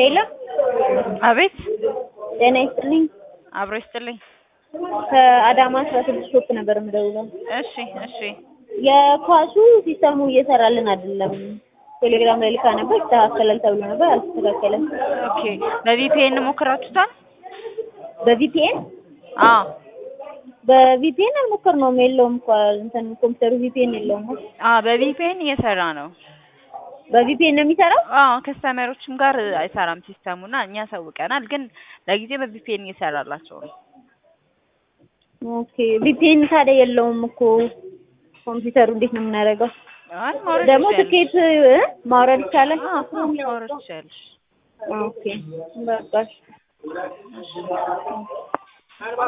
ሄሎ አቤት ጤና ይስጥልኝ። አብሮ ይስጥልኝ። ከአዳማ አስራ ስድስት ሾፕ ነበር የምደውለው። እሺ እሺ የኳሱ ሲስተሙ እየሰራልን አይደለም። ቴሌግራም ላይ ልካ ነበር ይስተካከላል ተብሎ ነበር፣ አልተስተካከለም። ኦኬ በቪፒኤን ሞክራችሁታል? በቪፒኤን አዎ በቪፒኤን አልሞከርነውም። የለውም እኮ እንትን ኮምፒውተሩ ቪፒኤን የለውም። አዎ በቪፒኤን እየሰራ ነው። በቪፒኤን ነው የሚሰራው። አዎ ከስተመሮችም ጋር አይሰራም ሲስተሙና እኛ አሳውቀናል፣ ግን ለጊዜ በቪፒኤን እየሰራላቸው ነው። ኦኬ ቪፒኤን ታዲያ የለውም እኮ ኮምፒውተሩ እንዴት ነው የምናደርገው? አይ ማውረድ ደግሞ ትችያለሽ። ትኬት እ ማውረድ ይቻላል? አዎ ማውረድ ትችያለሽ። ኦኬ በቃ እሺ።